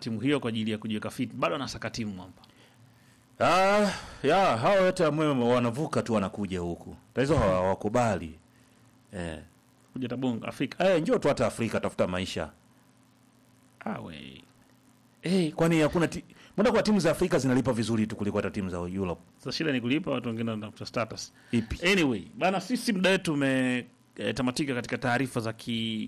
timu hiyo kwa ajili ya kujiweka fit. Bado anasaka timu hapa. Ah, ya hao wote ambao wanavuka tu wanakuja huku. Tatizo hawa- hawakubali. Eh. Kuja tabonga Afrika. Eh, njoo tu hata Afrika tafuta maisha. Ah we. Eh, kwani hakuna ti... Mbona kwa timu za Afrika zinalipa vizuri tu kuliko hata timu za Europe? Sasa shida ni kulipa watu wengine wanatafuta status. Ipi? Anyway, bana sisi muda wetu umetamatika katika taarifa za ki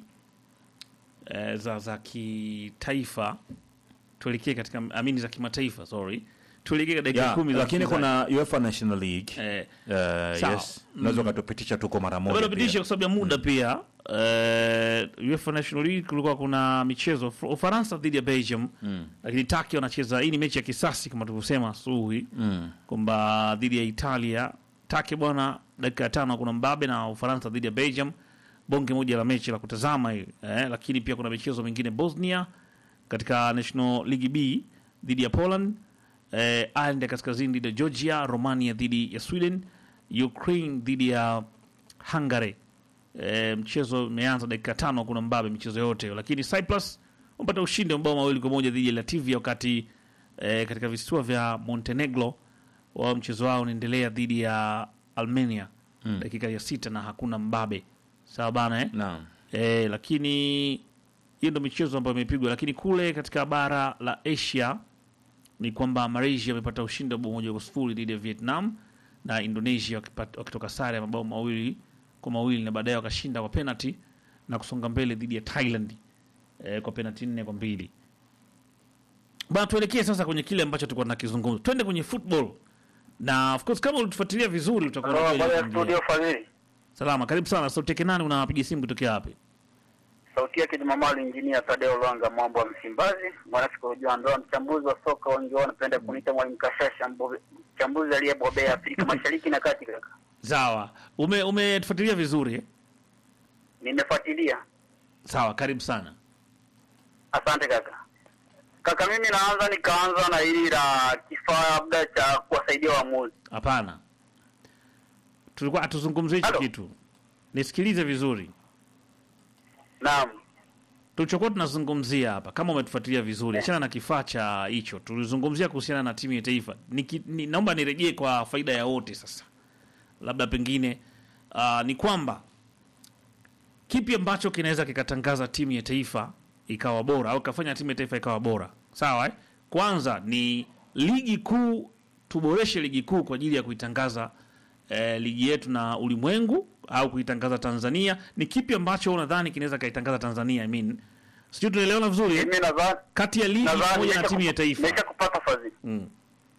eh, za za kitaifa. Tuelekee katika amini za kimataifa, sorry. Tuelekee katika dakika Ya, 10 za lakini wasikilizaji. kuna UEFA National League. eh Eh, sawa. yes. Unaweza ukatupitisha tuko mara moja. Bado pia. pitisha kwa sababu ya muda pia. Eh, UEFA National League kulikuwa kuna michezo Uf- Ufaransa dhidi ya Belgium, lakini Turkey wanacheza. Hii ni mechi ya kisasi kama tulivyosema asubuhi Mm. kwamba dhidi ya Italia. Turkey bwana, dakika ya tano kuna mbabe na Ufaransa dhidi ya Belgium, bonge moja la mechi la kutazama hili eh, lakini pia kuna michezo mingine Bosnia katika National League B dhidi ya Poland eh, Ireland ya kaskazini dhidi ya Georgia, Romania dhidi ya Sweden, Ukraine dhidi ya Hungary. E, mchezo umeanza dakika tano, kuna mbabe michezo yote, lakini Cyprus wamepata ushindi wa mabao mawili kwa moja dhidi ya Latvia, wakati e, katika visiwa vya Montenegro wao mchezo wao unaendelea dhidi ya Armenia Mm. dakika ya sita na hakuna mbabe. Sawa bana eh? Naam. E, lakini hiyo ndo michezo ambayo imepigwa, lakini kule katika bara la Asia ni kwamba Malaysia amepata ushindi wa bao moja kwa sifuri dhidi ya Vietnam na Indonesia wakipata- wakitoka sare ya mabao mawili kwa mawili na baadaye wakashinda kwa penalty na kusonga mbele dhidi ya Thailand e, kwa penalty nne kwa mbili. Bana, tuelekee sasa kwenye kile ambacho tulikuwa tunakizungumza, twende kwenye football na of course kama ulitufuatilia vizuri utakuwa Halo, unajua habari ya ile kuingia. studio Fadhili. Salama, karibu sana. Sauti yake nani? Unapiga simu kutokea wapi? Sauti yake Jumamali Injinia Tadeo Lwanga Mwambo wa Msimbazi, mwanafikolojia ndoa, mchambuzi wa soka, wengi wao wanapenda kuniita mwalimu Kashasha, mbobe- mchambuzi aliyebobea Afrika Mashariki na Kati. Kaka, Sawa, ume umetufuatilia vizuri eh? nimefuatilia. Sawa, karibu sana. Asante kaka. Kaka, mimi naanza nikaanza na hili la kifaa labda cha kuwasaidia waamuzi. Hapana, tulikuwa hatuzungumzie hicho Halo. kitu. Nisikilize vizuri, Naam, tulichokuwa tunazungumzia hapa, kama umetufuatilia vizuri, achana na kifaa cha hicho. Tulizungumzia kuhusiana na timu ya taifa. Niki, ni, naomba nirejee kwa faida ya wote sasa, labda pengine uh, ni kwamba kipi ambacho kinaweza kikatangaza timu ya taifa ikawa bora au kafanya timu ya taifa ikawa bora sawa eh? kwanza ni ligi kuu tuboreshe ligi kuu kwa ajili ya kuitangaza eh, ligi yetu na ulimwengu au kuitangaza tanzania ni kipi ambacho unadhani kinaweza kaitangaza tanzania I mean, sijui tunaelewana vizuri eh? mimi nadhani kati ya ligi nadhani pamoja na nimesha timu ya kupa- taifa nimesha kupata Fadhili. mm.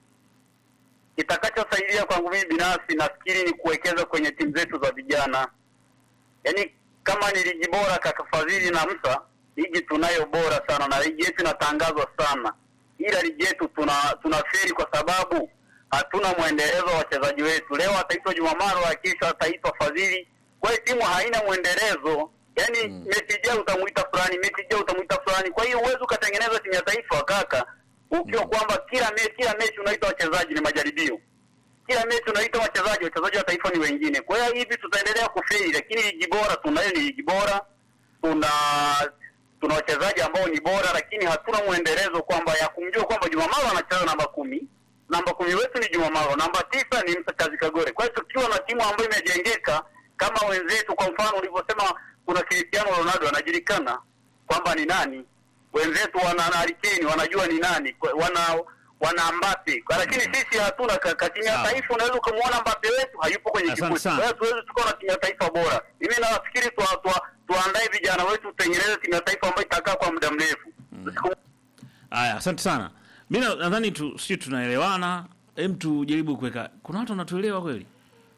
kitakachosaidia kwangu mimi binafsi nafikiri ni kuwekeza kwenye timu zetu za vijana. Yaani kama ni ligi bora kaka Fadhili na Msa, ligi tunayo bora sana na ligi yetu inatangazwa sana, ila ligi yetu tuna tunaferi kwa sababu hatuna mwendelezo wa wachezaji wetu. Leo ataitwa Jumamaro, kesho ataitwa Fadhili. Kwa hiyo timu haina mwendelezo. Yaani mechi ijayo utamuita fulani, mechi ijayo utamuita fulani. Kwa hiyo huwezi ukatengeneza timu ya taifa kaka, ukiwa kwamba kila mechi kila mechi unaita wachezaji ni majaribio kila mechi unaita wachezaji, wachezaji wa taifa ni wengine. Kwa hiyo hivi tutaendelea kufeli, lakini ligi bora tunayo, ni ligi bora, tuna tuna wachezaji ambao ni bora, lakini hatuna mwendelezo kwamba ya kumjua kwamba Jumamaro anacheza namba kumi, namba kumi wetu ni Jumamaro, namba tisa ni Musa Kazi Kagore. Kwa hiyo tukiwa na timu ambayo imejengeka kama wenzetu, kwa mfano ulivyosema, kuna Cristiano Ronaldo anajulikana kwamba ni nani, wenzetu wana Harry Kane wanajua ni nani, kwa- wana wana Mbappe, Kwa- lakini sisi hatuna kaka. Timu ya Sawa. taifa unaweza ukamwona Mbappe wetu hayupo kwenye Asante kikundi. sana. Kwa hiyo tuwezi tukawa na timu ya taifa bora. Mimi nafikiri tuwa- tuwa- tuandae vijana wetu, tutengeneze timu ya taifa ambayo itakaa kwa muda mrefu. Siku Aya, asante sana. Mi na- nadhani tu sio tunaelewana. Hem, tujaribu kuweka. Kuna watu wanatuelewa kweli?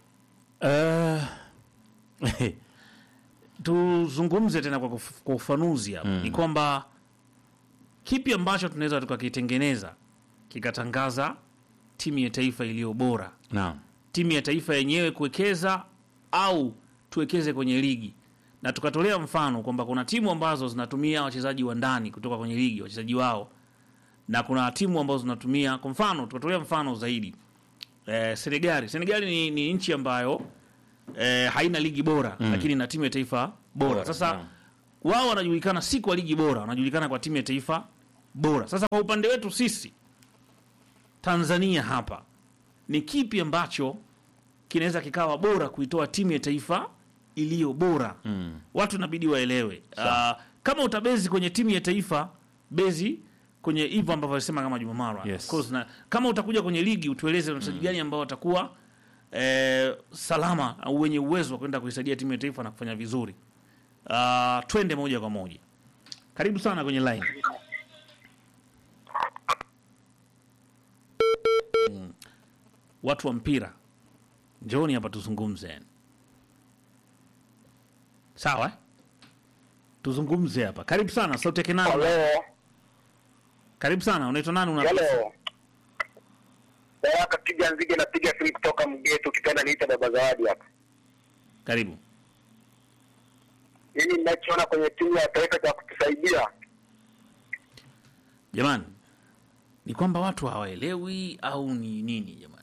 Eh, Tuzungumze tena kwa, kuf- kwa ufanuzi hapa. Ni kwamba kipi ambacho tunaweza tukakitengeneza kikatangaza timu ya taifa iliyo bora, naam. timu ya taifa yenyewe kuwekeza au tuwekeze kwenye ligi, na tukatolea mfano kwamba kuna timu ambazo zinatumia wachezaji wa ndani kutoka kwenye ligi, wachezaji wao, na kuna timu ambazo zinatumia, kwa mfano tukatolea mfano zaidi eh, Senegali. Senegali ni, ni nchi ambayo eh, haina ligi bora mm. lakini ina timu ya taifa bora. Bora, Sasa naam. wao wanajulikana si kwa ligi bora, wanajulikana kwa timu ya taifa bora. Sasa kwa upande wetu sisi Tanzania hapa, ni kipi ambacho kinaweza kikawa bora kuitoa timu ya taifa iliyo bora? Mm. Watu inabidi waelewe. Uh, kama utabezi kwenye timu ya taifa, bezi kwenye hivyo ambavyo alisema kama Juma Marwa. Yes. Of course, na kama utakuja kwenye ligi utueleze wachezaji gani ambao watakuwa eh, salama au wenye uwezo wa kwenda kuisaidia timu ya taifa na kufanya vizuri. Uh, twende moja kwa moja. Karibu sana kwenye line. Mm. Watu wa mpira, njooni hapa tuzungumze. Sawa eh? Tuzungumze hapa. Karibu sana sauti yake nani? Halo, Karibu sana. Unaitwa nani? Una halo. Baraka piga nzige, napiga simu kutoka Mgeto, ukipenda niita baba Zawadi hapa. Karibu. Mimi ninachoona kwenye timu ya taifa cha kutusaidia Jamani, ni kwamba watu hawaelewi au ni nini jamani?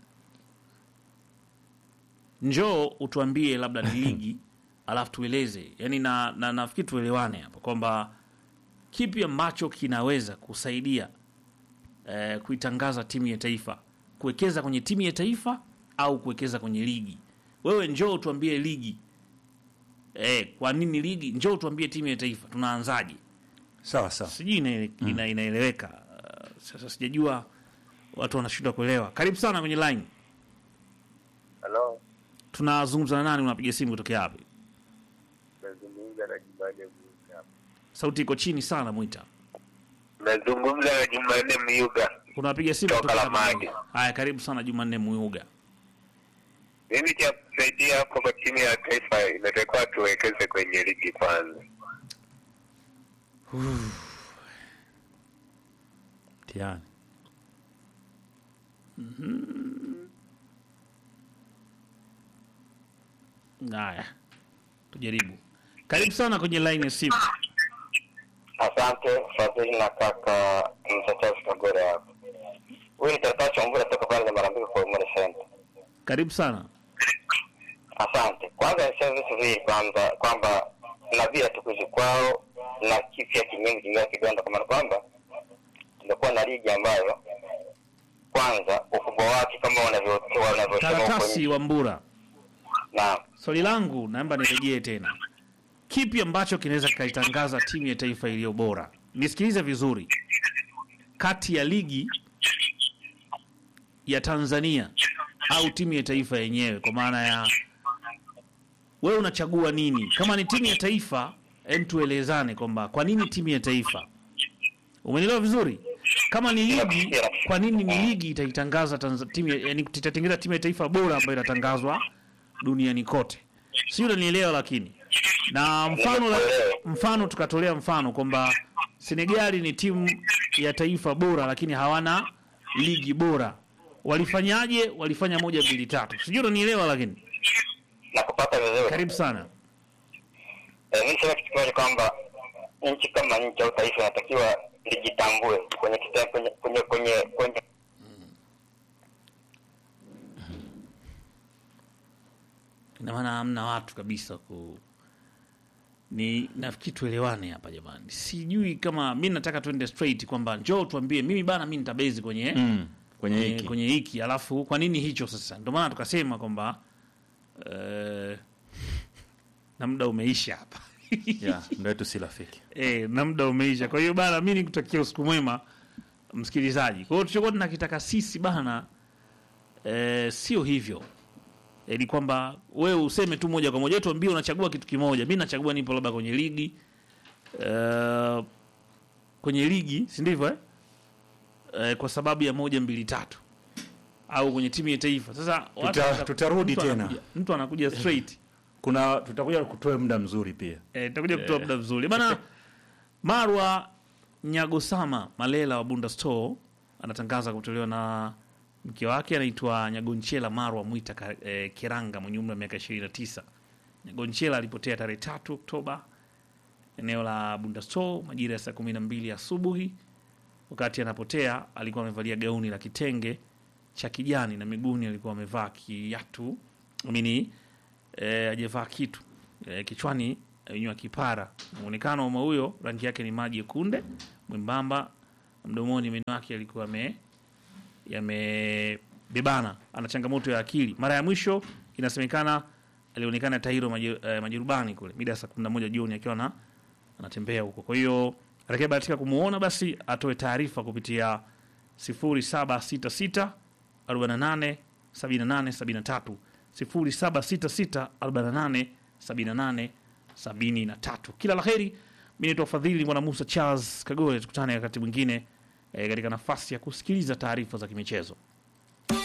Njoo utuambie labda ni ligi alafu tueleze, yaani na, na nafikiri tuelewane hapa kwamba kipi ambacho kinaweza kusaidia eh, kuitangaza timu ya taifa, kuwekeza kwenye timu ya taifa au kuwekeza kwenye ligi. Wewe njoo utuambie ligi eh, kwa nini ligi? Njoo utuambie timu ya taifa, tunaanzaje? Sawa sawa. sijui ina, ina, inaeleweka. Uh, sasa sijajua watu wanashindwa kuelewa. Karibu sana kwenye line, halo, tunazungumza na nani? Unapiga simu kutokea wapi? nazungumza na Jumanne Myuga. Sauti iko chini sana, Mwita. Nazungumza na Jumanne Myuga. Unapiga simu Toka kutokea Lamadi. wapi? Haya, karibu sana Jumanne Muyuga. Mimi cha kusaidia hapo kwa timu ya taifa inatakiwa tuwekeze kwenye ligi kwanza. Mtihani. Haya, tujaribu. Karibu sana kwenye line ya simu. Asante Fadhili na kaka mtetezi Kagore hapo. Huyu ni Tarata Chambura toka pale Marambiko kwa Umari Center. Karibu sana. Asante. Kwanza niseme vitu hivi kwanza kwamba na vile tukuzi kwao na kipya kinyingi kingia kiganda kwa maana kwamba tumekuwa na ligi ambayo kwanza ukubwa wake kama wanavyo- wanavyosema huko Karatasi nje. wa Mbura, Naam. swali langu naomba nirejee tena, kipi ambacho kinaweza kikaitangaza timu ya taifa iliyo bora? Nisikilize vizuri, kati ya ligi ya Tanzania au timu ya taifa yenyewe, kwa maana ya wewe unachagua nini? Kama ni timu ya taifa, hem, tuelezane kwamba kwa nini timu ya taifa. Umenielewa vizuri? Kama ni ligi, kwa nini ni ligi itaitangaza Tanzania timu, ya- yani itatengeneza timu ya taifa bora ambayo inatangazwa duniani kote? Si unanielewa? Lakini na mfano la, mfano tukatolea mfano kwamba Senegali ni timu ya taifa bora, lakini hawana ligi bora. Walifanyaje? Walifanya moja mbili tatu, sijui unanielewa. Lakini Na kupata vizuri. karibu sana. Eh, mimi sema kitu kimoja kwamba nchi kama nchi au taifa inatakiwa lijitambue kwenye kita- kwenye kwenye kwenye kwenye ina maana hamna watu kabisa ku ni nafikiri tuelewane hapa jamani, sijui kama mi nataka tuende straight kwamba njoo tuambie, mimi bana, mi nitabezi kwenye Mm. Kwenye kwenye, hiki. kwenye hiki alafu kwa nini hicho sasa? Ndio maana tukasema kwamba eh, na muda umeisha hapa Yeah, ndio yetu si rafiki. eh, na muda umeisha. Kwa hiyo bana, mi nikutakia usiku mwema msikilizaji. Kwa hiyo tulichokuwa tunakitaka sisi bana eh, sio hivyo eh, ni kwamba wewe useme tu moja kwa moja, tuambie unachagua kitu kimoja. Mi nachagua nipo labda kwenye ligi eh, kwenye ligi, si ndivyo eh? Eh, kwa sababu ya moja mbili tatu, au kwenye timu ya taifa. Sasa watu Tuta- wata- tutarudi mtu tena. anakuja- mtu anakuja straight Kuna tutakuja kutoa muda mzuri pia. Eh, takuja kutoa muda vizuri bana. Marwa Nyagosama Malela wa Bunda Store anatangaza kutolewa na mke wake anaitwa Nyagonchela Marwa Mwita Ka- eh, Kiranga mwenye umri wa miaka 29. Nyagonchela alipotea tarehe tatu Oktoba eneo la Bunda Store majira ya saa kumi na mbili asubuhi. Wakati anapotea alikuwa amevalia gauni la kitenge cha kijani na miguuni alikuwa amevaa kiatu amini eh, ajavaa kitu eh, kichwani amenyoa kipara. Muonekano wa mama huyo rangi yake ni maji kunde mwembamba mdomoni, meno yake yalikuwa yame yamebebana, ana changamoto ya akili. Mara ya mwisho inasemekana alionekana Tairo maje- eh, Majerubani kule mida ya saa kumi na moja jioni akiwa na anatembea huko. Kwa hiyo atakayebahatika kumuona basi atoe taarifa kupitia 0766 48 78 73 0766 48 78 73. Kila la heri. Mimi naitwa Fadhili Bwana Musa Charles Kagore, tukutane wakati mwingine eh, katika nafasi ya kusikiliza taarifa za kimichezo.